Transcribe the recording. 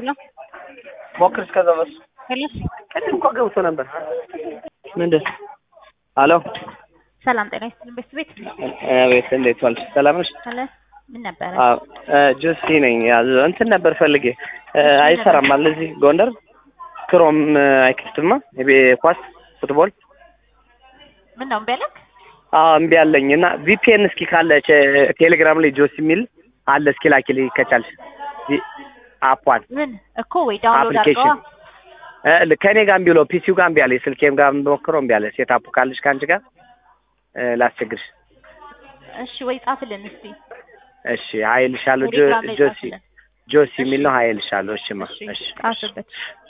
ሄሎ ሞክር እስከዛ በሱ ሄሎ ቅድም እኮ ገብቶ ነበር። ምንድን አሎ ሰላም ጤና ይስጥልኝ ቤት ቤት ቤት እንዴት ዋልሽ? ሰላም ነሽ? አለ ምን ነበረ? አዎ ጆሲ ነኝ። ያዝ እንትን ነበር ፈልጌ አይሰራም አለ እዚህ ጎንደር ክሮም አይከፍትማ የቤ ኳስ ፉትቦል ምን ነው እምቢ አለክ? አዎ እምቢ አለኝ እና ቪፒኤን እስኪ ካለ ቴሌግራም ላይ ጆሲ የሚል አለ እስኪ ላኪልኝ ከቻልሽ አፓን ምን እኮ ወይ ዳውንሎድ አፕሊኬሽን አድርገዋ ከእኔ ጋር እምቢ ብሎ ፒሲው ጋር እምቢ አለ ስልኬም ጋር ሞክረው እምቢ አለ ሴት አፑ ካለሽ ከአንቺ ጋር ላስቸግርሽ እሺ ወይ ጻፍልን እስቲ እሺ ሀይልሻለሁ ቴሌግራም ላይ ጆሲ ጻፍልን ጆሲ የሚል ነው ሀይልሻለሁ እሺማ እሺ እሺ ጻፍበት